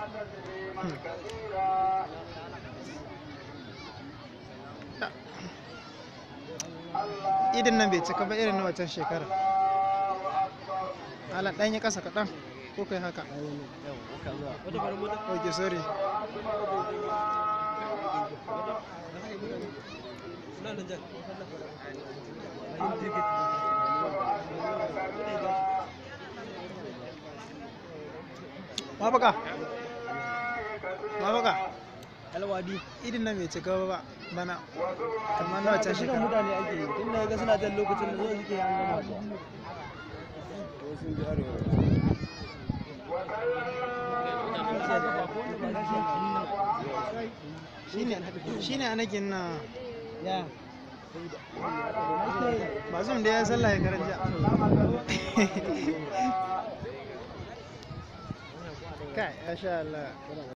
idin nan bai cika ba irin na waccan shekara ala ɗan yi ƙasa kaɗan ko kai haka ok sorry mafaka mafaka alwadi idin nan bai cika ba bana kamar na waccan shiga shekara mutane ake yi tun da ga suna jan lokacin da zuwa suke an gama kuwa shine a nagin na ya ba zum da ya sallah ya karanja kai masha Allah